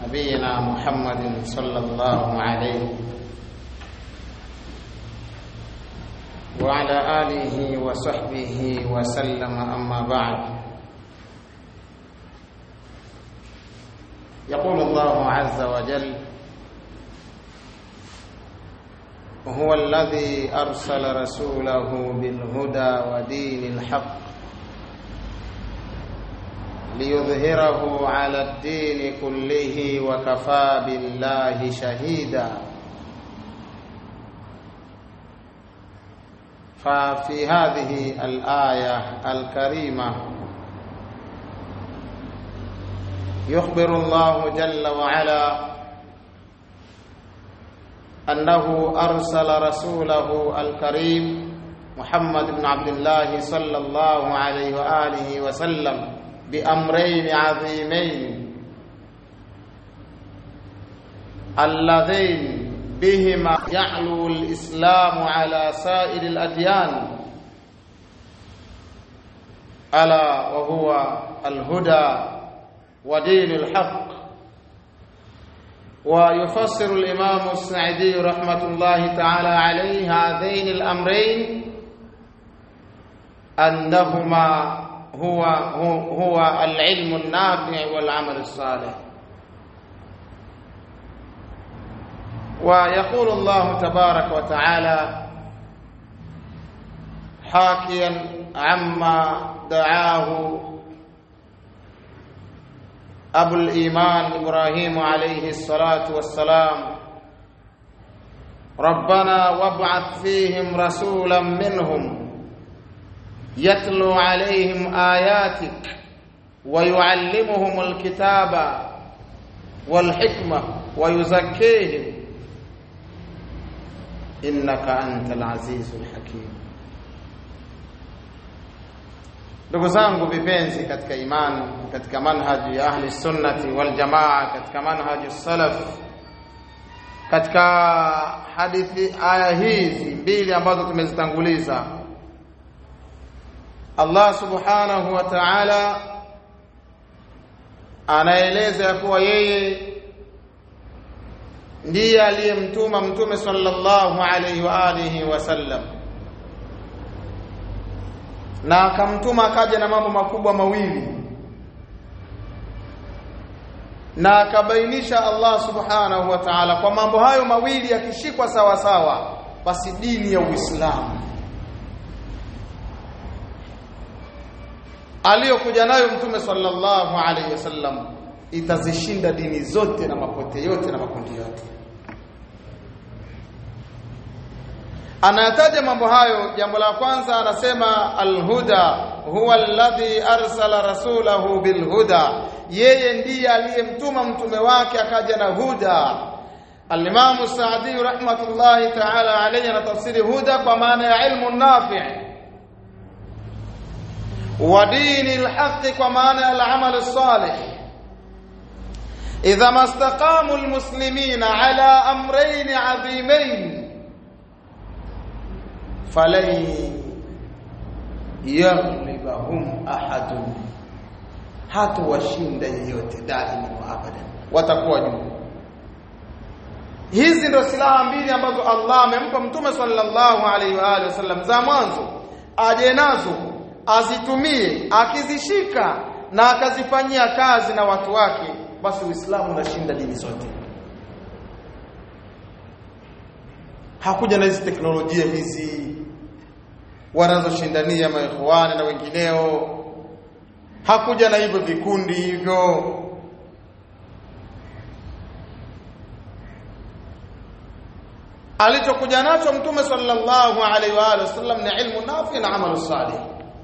نبينا محمد صلى الله عليه وعلى آله وصحبه وسلم أما بعد يقول الله عز وجل هو الذي أرسل رسوله بالهدى ودين الحق ليظهره على الدين كله وكفى بالله شهيدا ففي هذه الآية الكريمة يخبر الله جل وعلا أنه أرسل رسوله الكريم محمد بن عبد الله صلى الله عليه وآله وسلم بأمرين عظيمين اللذين بهما يعلو الإسلام على سائر الأديان ألا وهو الهدى ودين الحق ويفسر الإمام السعدي رحمة الله تعالى عليه هذين الأمرين أنهما هو هو العلم النافع والعمل الصالح ويقول الله تبارك وتعالى حاكيا عما دعاه أبو الإيمان إبراهيم عليه الصلاة والسلام ربنا وابعث فيهم رسولا منهم يتلو عليهم آياتك ويعلمهم الكتاب والحكمة ويزكيهم إنك أنت العزيز الحكيم ndugu zangu vipenzi katika imani katika manhaji ya ahli sunnati wal jamaa katika manhaji salaf katika hadithi aya hizi mbili ambazo tumezitanguliza Allah subhanahu wa ta'ala anaeleza ya kuwa yeye ndiye aliyemtuma mtume sallallahu alayhi wa alihi wasallam na akamtuma akaja na mambo makubwa mawili na akabainisha Allah subhanahu wa ta'ala kwa mambo hayo mawili yakishikwa sawa sawa basi dini ya Uislamu aliyokuja nayo mtume sallallahu alaihi wasallam itazishinda dini zote na mapote yote na makundi yote anayataja mambo hayo jambo la kwanza anasema alhuda huwa alladhi arsala rasulahu bilhuda yeye ndiye aliyemtuma mtume wake akaja na huda alimamu saadi rahmatullahi ta'ala alayhi anatafsiri huda kwa maana ya ilmu nafi' wa dini alhaq kwa maana ya al-amal salih idha mastaqamu almuslimina ala amrayn adhimayn falan yaghlibahum ahadun hata washinda yeyote daima wa abadan watakuwa juu hizi ndio silaha mbili ambazo Allah amempa mtume sallallahu alaihi wa alihi wasallam za mwanzo aje nazo azitumie akizishika na akazifanyia kazi na watu wake basi Uislamu unashinda dini zote hakuja na hizi teknolojia hizi wanazoshindania maikhwani na wengineo hakuja na hivyo vikundi hivyo alichokuja nacho mtume sallallahu alaihi wa alihi wasallam ni ilmu nafi na amalu salih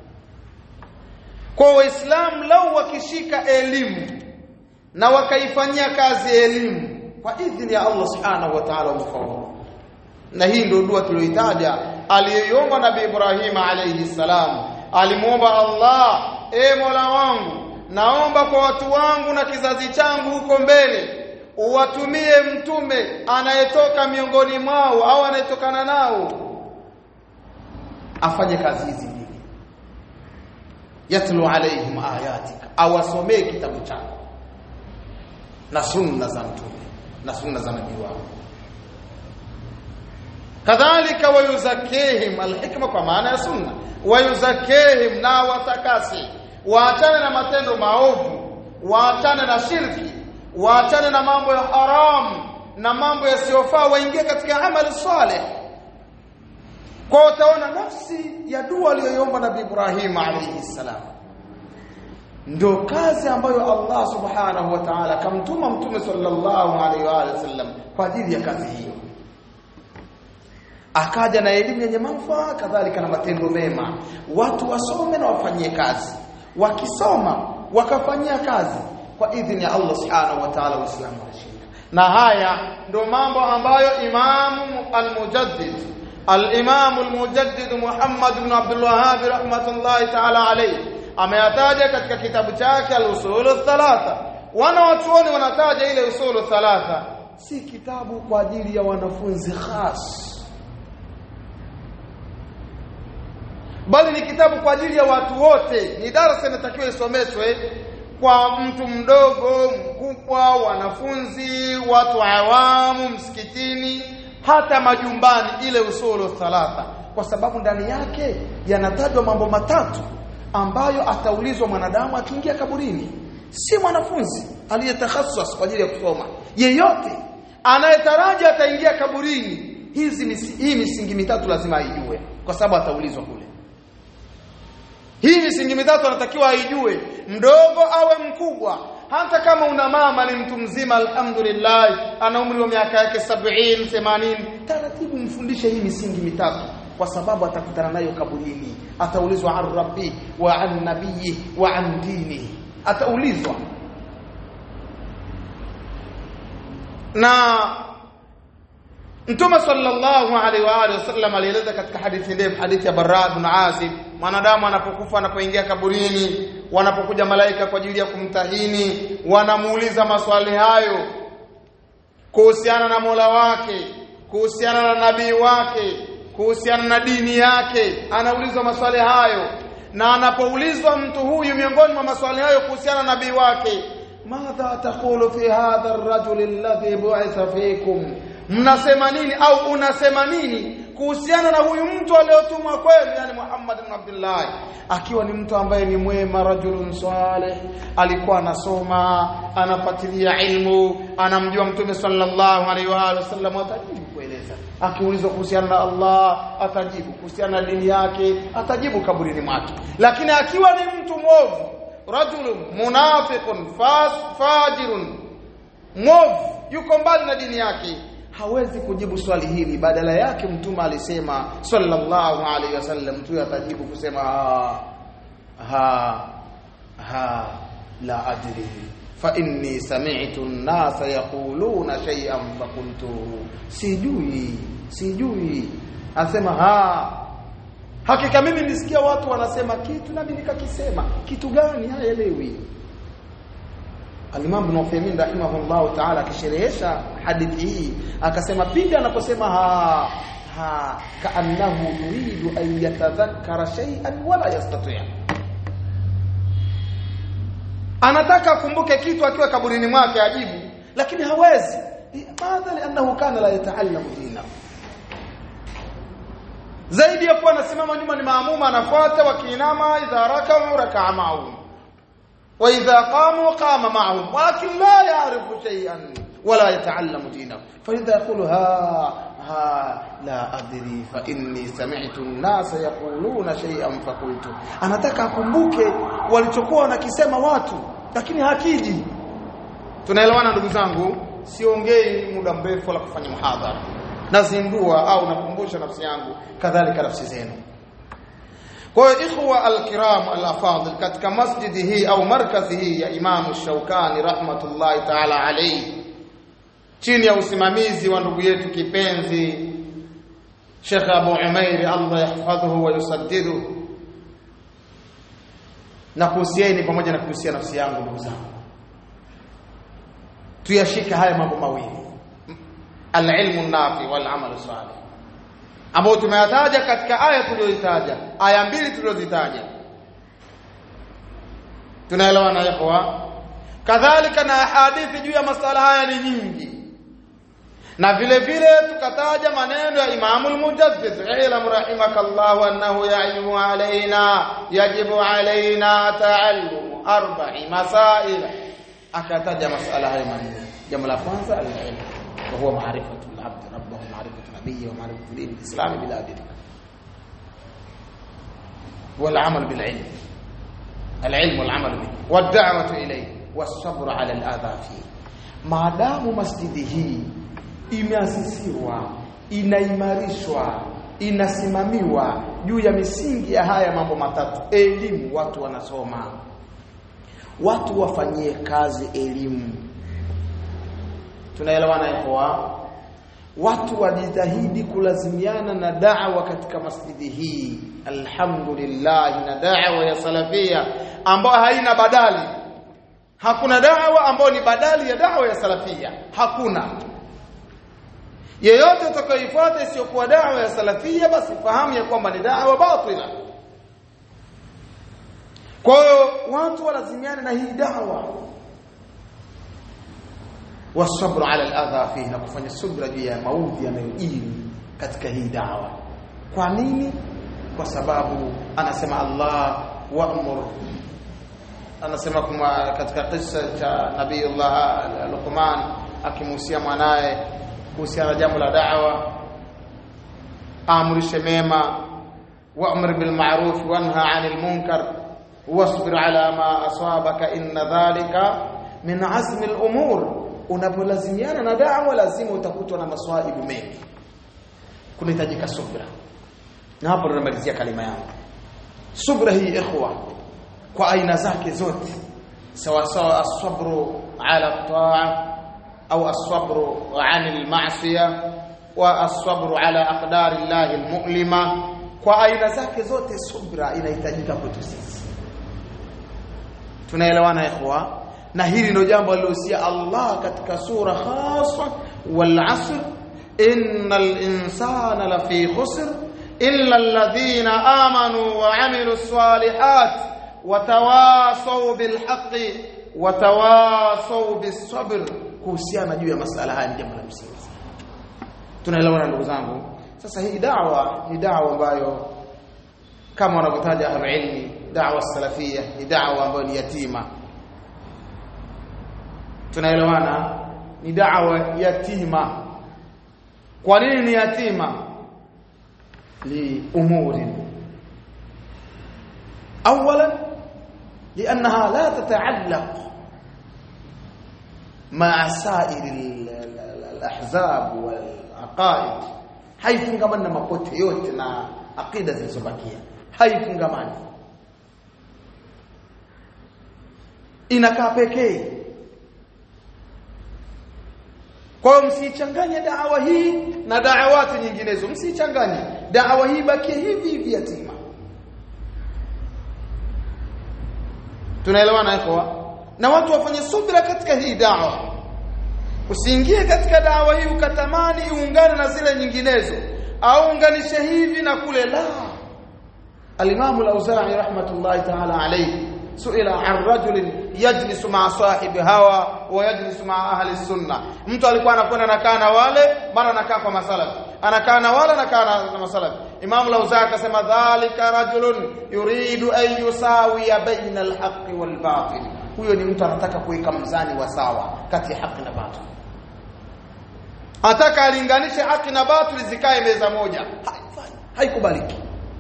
kwa waislamu lau wakishika elimu na wakaifanyia kazi elimu kwa idhini ya Allah subhanahu wa ta'ala ufaulu na hii ndio dua tuliyoitaja aliyoiomba nabii Ibrahim alayhi salam alimuomba Allah e Mola wangu naomba kwa watu wangu na kizazi changu huko mbele uwatumie mtume anayetoka miongoni mwao au anayetokana nao afanye kazi hizi mbili yatlu alaihim ayatika awasomee kitabu chako na sunna za mtume na sunna za nabii wao kadhalika wayuzakihim alhikma kwa maana ya sunna wayuzakihim na watakasi waachane na matendo maovu waachane na shirki waachane na mambo ya haramu na mambo yasiyofaa waingie katika amali saleh kwa utaona nafsi ya dua aliyoiomba nabii Ibrahim alayhi salam ndio kazi ambayo Allah subhanahu wa ta'ala kamtuma mtume sallallahu alaihi wa sallam kwa ajili ya kazi hiyo akaja na elimu yenye manufaa kadhalika na matendo mema watu wasome na wafanyie kazi wakisoma wakafanyia kazi kwa idhini ya Allah subhanahu wa ta'ala waislamu wanashinda na haya ndio mambo ambayo imamu al-mujaddid al-imam al-mujaddid Muhammad ibn Abdul Wahhab rahmatullahi ta'ala alayhi ameyataja katika kitabu chake al-usul thalatha wana watuoni wanataja ile usul thalatha si kitabu kwa ajili ya wanafunzi khas bali ni kitabu kwa ajili ya watu wote ni darasa inatakiwa isomeshwe kwa mtu mdogo mkubwa wanafunzi watu awamu msikitini hata majumbani ile usulu thalatha kwa sababu ndani yake yanatajwa mambo matatu ambayo ataulizwa mwanadamu akiingia kaburini si mwanafunzi aliyetakhasas kwa ajili ya kusoma yeyote anayetaraji ataingia kaburini hizi misi, hii misingi mitatu lazima aijue kwa sababu ataulizwa kule hii misingi mitatu anatakiwa aijue mdogo awe mkubwa hata kama una mama ni mtu mzima alhamdulillah ana umri wa miaka yake 70 80 taratibu mfundishe hii misingi mitatu kwa sababu atakutana nayo kaburini ataulizwa an rabbi wa an nabiyyi wa an dini ataulizwa na Mtume sallallahu alaihi wa alihi wasallam alieleza katika hadithi ndefu hadithi ya Barra ibn Azib mwanadamu anapokufa anapoingia kaburini wanapokuja malaika kwa ajili ya kumtahini wanamuuliza maswali hayo kuhusiana na Mola wake kuhusiana na nabii wake kuhusiana na dini yake anaulizwa maswali hayo na anapoulizwa mtu huyu miongoni mwa maswali hayo kuhusiana na nabii wake madha taqulu fi hadha ar-rajul alladhi bu'itha fikum mnasema nini au unasema nini kuhusiana na huyu mtu aliyotumwa kwenu yani Muhammad ibn Abdullah akiwa ni mtu ambaye ni mwema rajulun salih alikuwa anasoma anafuatilia ilmu anamjua mtume sallallahu alaihi wa alihi wasallam atajibu kueleza akiulizwa kuhusiana na Allah atajibu kuhusiana na dini yake atajibu kaburini mwake lakini akiwa ni mtu mwovu rajulun munafiqun fas fajirun mwovu yuko mbali na dini yake hawezi kujibu swali hili badala yake mtume alisema sallallahu alaihi wasallam mtu atajibu kusema ha ha, ha la adri fa inni sami'tu an-nasa yaquluna shay'an fa qultu sijui sijui asema ha hakika mimi nisikia watu wanasema kitu nami nikakisema kitu gani haelewi Al-Imam Ibn Uthaymeen rahimahullah ta'ala akisherehesha hadithi hii akasema pindi anaposema ha ha kaannahu yuridu an yatadhakkara shay'an wala yastati' anataka akumbuke kitu akiwa kaburini mwake ajibu lakini hawezi madha li'annahu kana la yata'allamu dinahu zaidi ya kuwa anasimama nyuma ni maamuma anafuata wakiinama idha rakau raka'a ma'ahum وإذا قاموا قام معهم ولكن لا يعرف شيئا ولا يتعلم دينه فإذا يقول ها ها لا أدري فإني سمعت الناس يقولون شيئا فقلت anataka akumbuke walichokuwa wanakisema watu lakini hakiji tunaelewana ndugu zangu siongei muda mrefu wala kufanya muhadhara nazindua au nakumbusha nafsi yangu kadhalika nafsi zenu kwa hiyo ikhwa alkiram alafadhil katika masjidi hii au markazi hii ya Imam Shaukani rahmatullahi ta'ala alayhi chini ya usimamizi wa ndugu yetu kipenzi Sheikh Abu Umair Allah yahfadhuhu wa yusaddidu na kuhusieni pamoja na kuhusia nafsi yangu ndugu zangu tuyashike haya mambo mawili al-ilmu nafi wal amalu salih ambao tumeyataja katika aya tuliyoitaja aya mbili tulizozitaja tunaelewana ikhwa kadhalika na hadithi juu ya masala haya ni nyingi na vile vile tukataja maneno ya Imam al-Mujaddid ilam rahimakallah annahu yajibu alaina yajibu alaina ta'allum arba'i masail akataja masala haya manne jambo la kwanza al-ilm wa huwa ma'rifatu al-abd rabbahu ma'rifatu nabiyyi wa ma'rifatu din al-islam bila adilla والعمل بالعلم العلم والعمل به والدعوه اليه والصبر على الاذى فيه maadamu masjidi hii imeasisiwa inaimarishwa inasimamiwa juu ya misingi ya haya mambo matatu elimu watu wanasoma watu wafanyie kazi elimu tunaelewana hapo watu wajitahidi kulazimiana na da'wa katika masjidi hii alhamdulillah na da'wa ya salafia ambayo haina badali hakuna da'wa ambayo ni badali ya da'wa ya salafia hakuna yeyote atakayoifuata isiyokuwa da'wa ya salafia basi fahamu ya kwamba ni da'wa batila kwa hiyo watu walazimiane na hii da'wa wasabru ala al-adha fihi na kufanya subra juu ya maudhi yanayojiri katika hii dawa kwa nini kwa sababu anasema Allah wa'mur anasema kuma katika kisa cha nabiiullah Luqman akimuhusia mwanaye kuhusiana na jambo la da'wa amrishe mema wa'mur bil ma'ruf wanha 'anil munkar wasbir ala ma asabaka inna dhalika min azmi al umur unapolazimiana na da'wa lazima utakutwa na maswaibu mengi kunahitajika subra na hapo tunamalizia kalima yangu subra hii ikhwa kwa aina zake zote sawa sawa as-sabru ala ta'a au as-sabru 'anil ma'siyah wa as-sabru ala aqdari llahi al-mu'lima kwa aina zake zote subra inahitajika kwetu sisi tunaelewana ikhwa na hili ndio jambo alilohusia Allah katika sura khasa wal asr innal insana lafi khusr illa alladhina amanu wa amilus salihat watawasaw bil haqqi watawasaw bis sabr kuhusiana juu ya masala haya ni jambo la msingi tunaelewana ndugu zangu sasa hii da'wa ni da'wa ambayo kama wanavyotaja ahlul ilmi da'wa salafia ni da'wa ambayo ni yatima tunaelewana ni da'wa yatima kwa nini ni yatima li umuri اولا لانها لا تتعلق مع سائر الاحزاب والعقائد haifungamani na mapote yote na akida zilizobakia haifungamani inakaa pekee kwa hiyo msichanganye dawa hii na da'awati nyinginezo msichanganye dawa hii bakie hivi hivi yatima tunaelewana hapo na watu wafanye subira katika hii dawa usiingie katika dawa hii ukatamani uungane na zile nyinginezo au unganishe hivi na kule la al-Imam al-Auza'i rahmatullahi ta'ala alayhi suila an rajulin yajlisu ma'a sahibi hawa wa yajlisu ma'a ahli sunna mtu alikuwa anakwenda anakaa na wale mara anakaa kwa masalafi anakaa na wale anakaa na masalafi Imam al-Auza'i akasema dhalika rajulun yuridu an yusawiya baina al-haqqi wal batil huyo ni mtu anataka kuweka mzani wa sawa kati ya haki na batil ataka alinganishe haki na batil zikae meza moja haikubaliki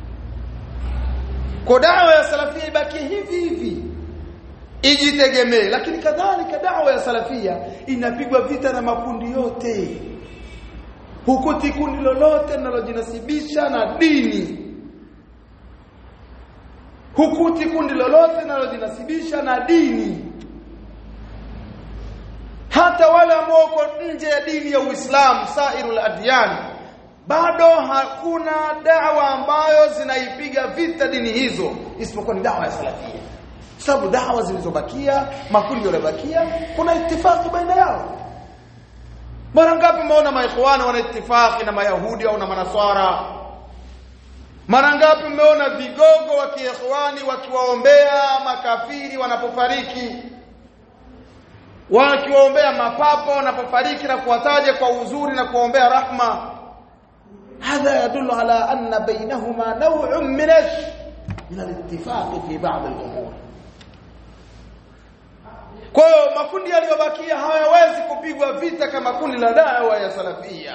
kwa dawa ya salafia ibaki hivi hivi ijitegemee lakini kadhalika dawa ya salafia inapigwa vita na makundi yote hukuti kundi lolote linalojinasibisha na dini hukuti kundi lolote linalojinasibisha na dini hata wale ambao wako nje ya dini ya Uislamu sairul adyan bado hakuna dawa ambayo zinaipiga vita dini hizo isipokuwa ni dawa ya salafia sababu dawa zilizobakia makundi yaliyobakia kuna itifaki baina yao mara ngapi umeona maikhwani wana itifaki na mayahudi au na manaswara mara ngapi umeona vigogo wa kiikhwani wakiwaombea makafiri wanapofariki wakiwaombea mapapo wanapofariki na kuwataja kwa uzuri na kuwaombea rahma هذا يدل على أن بينهما نوع من من الاتفاق في بعض الأمور kwa hiyo makundi yaliyobakia hayawezi kupigwa vita kama kundi la dawa ya salafia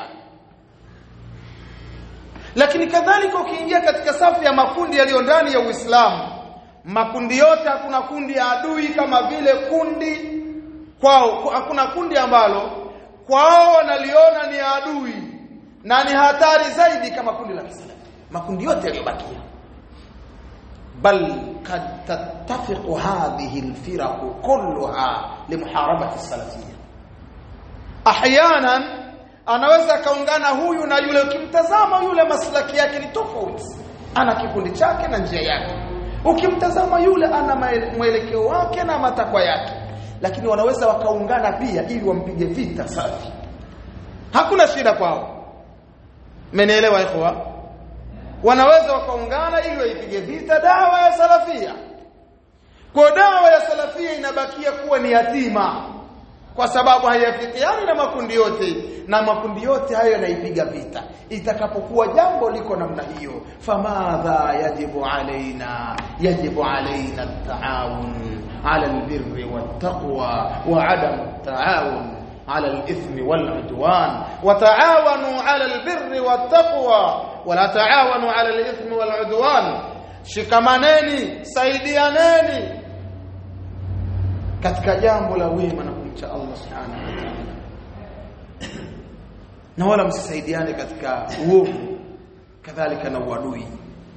lakini kadhalika ukiingia katika safu ya makundi yaliyo ndani ya Uislamu makundi yote hakuna kundi ya adui kama vile kundi kwao hakuna kundi ambalo kwao wanaliona ni adui na ni hatari zaidi kama kundi la Kiislamu makundi yote yaliyobakia bal kad tattafiqu hadhihi alfiraq kulluha limuharabati as-salafiyya ahyanan anaweza kaungana huyu na yule ukimtazama yule maslaki yake ni tofauti ana kikundi chake na njia yake ukimtazama yule ana mwelekeo wake na matakwa yake lakini wanaweza wakaungana pia ili wampige vita safi hakuna shida kwao mmenielewa ikhwa wanaweza wakaungana ili waipige vita dawa ya salafia kwa dawa ya salafia inabakia kuwa ni yatima kwa sababu haiafikiani na makundi yote na makundi yote hayo yanaipiga vita itakapokuwa jambo liko namna hiyo famadha yajibu alaina yajibu alaina at-taawun ala albirri wattaqwa wa adam at-taawun على الإثم والعدوان وتعاونوا على البر والتقوى ولا تعاونوا على الإثم والعدوان shikamaneni saidianeni katika jambo la wema na kumcha Allah subhanahu wa ta'ala na wala msisaidiane katika uovu kadhalika na uadui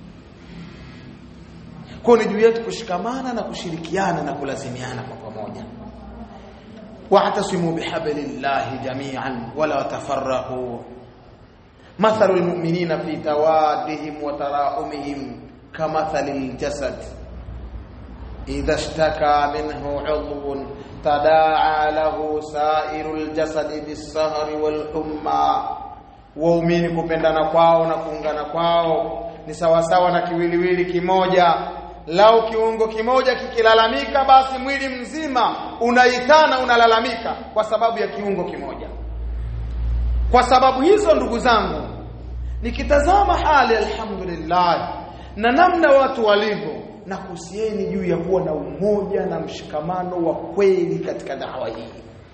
kwa ni juu yetu kushikamana na kushirikiana na kulazimiana kwa pamoja واعتصموا بحبل الله جميعا ولا تفرقوا مثل المؤمنين في توادهم وتراحمهم كمثل الجسد إذا اشتكى منه عضو تداعى له سائر الجسد بالسهر والحمى waumini kupendana kwao na kuungana kwao ni sawasawa na kiwiliwili kimoja lau kiungo kimoja kikilalamika basi mwili mzima unaitana unalalamika kwa sababu ya kiungo kimoja kwa sababu hizo ndugu zangu nikitazama hali alhamdulillah na namna watu walivyo na kuhusieni juu ya kuwa na umoja na mshikamano wa kweli katika dawa hii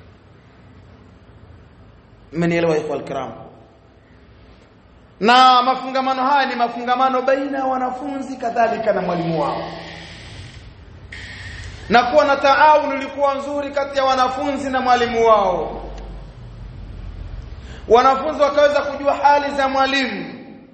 mmenielewa ikhwal kiram na mafungamano haya ni mafungamano baina ya wanafunzi kadhalika na mwalimu wao na kuwa na taawun ilikuwa nzuri kati ya wanafunzi na mwalimu wao wanafunzi wakaweza kujua hali za mwalimu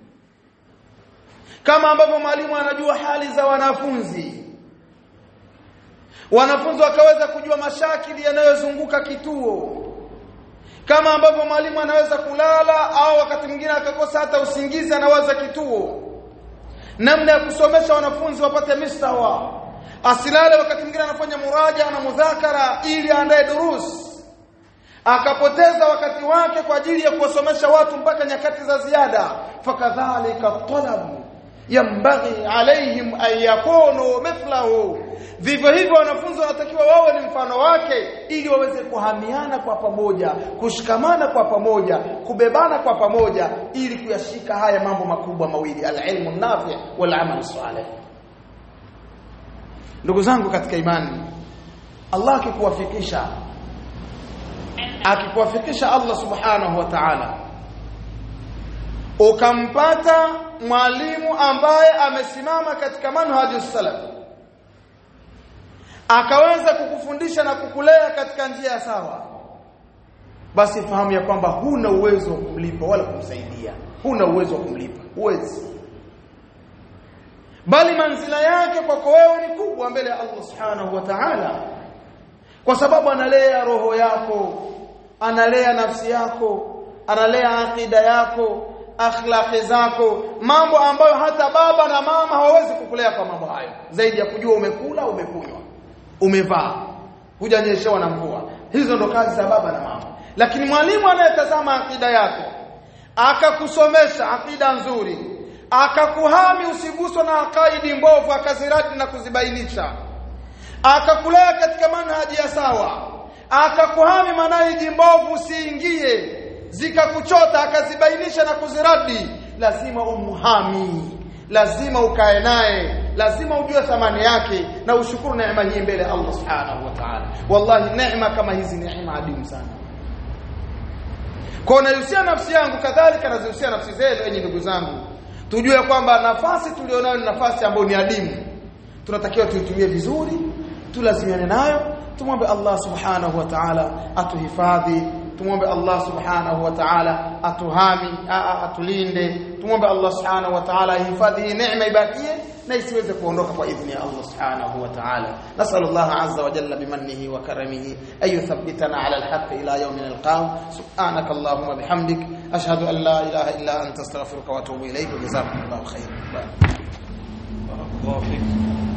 kama ambavyo mwalimu anajua hali za wanafunzi wanafunzi wakaweza kujua mashakili yanayozunguka kituo kama ambavyo mwalimu anaweza kulala au wakati mwingine akakosa hata usingizi anawaza kituo namna ya kusomesha wanafunzi wapate mistawa asilale wakati mwingine anafanya muraja na mudhakara ili aandae durus akapoteza wakati wake kwa ajili ya kuwasomesha watu mpaka nyakati za ziada fakadhalika talabu yambaghi alaihim an yakunu mithlahu vivyo hivyo wanafunzi wanatakiwa wawe ni mfano wake ili waweze kuhamiana kwa pamoja kushikamana kwa pamoja kubebana kwa pamoja ili kuyashika haya mambo makubwa mawili alilmu nafi wal amal salih ndugu zangu katika imani Allah akikuwafikisha akikuwafikisha Allah subhanahu wa ta'ala ukampata mwalimu ambaye amesimama katika manhaju salaf akaweza kukufundisha na kukulea katika njia ya sawa basi fahamu ya kwamba huna uwezo wa kumlipa wala kumsaidia huna uwezo wa kumlipa huwezi bali manzila yake kwako wewe ni kubwa mbele ya Allah subhanahu wa ta'ala kwa sababu analea roho yako analea nafsi yako analea akida yako akhlaqi zako mambo ambayo hata baba na mama hawawezi kukulea kwa mambo hayo zaidi ya kujua umekula umekunywa umevaa hujanyeshewa na mvua hizo ndo kazi za baba na mama lakini mwalimu anayetazama akida yako akakusomesha akida nzuri akakuhami usiguswe na akaidi mbovu akaziradi na kuzibainisha akakulea katika manhaji ya sawa akakuhami manhaji mbovu usiingie zikakuchota akazibainisha na kuziradi lazima umhami lazima ukae naye lazima ujue thamani yake na ushukuru neema hii mbele ya Allah subhanahu wa ta'ala wallahi neema kama hizi neema adimu sana kwa nahusia nafsi yangu kadhalika nazihusia nafsi zenu enyi ndugu zangu tujue kwamba nafasi tulionayo ni nafasi ambayo ni adimu tunatakiwa tuitumie vizuri tulazimiane nayo tumwombe Allah subhanahu wa ta'ala atuhifadhi tumwombe Allah subhanahu wa ta'ala atuhami atulinde tumwombe Allah subhanahu wa ta'ala ihifadhi hii neema ibakie na isiweze kuondoka kwa idhni ya Allah subhanahu wa ta'ala nasal Allah azza wa jalla bimannihi wa karamihi ay yuthabbitana ala alhaq ila yawm nalqahu subhanaka allahumma bihamdik ashhadu an la ilaha illa anta astaghfiruka wa atubu ilayk jazakumullahu khairan بارك الله فيك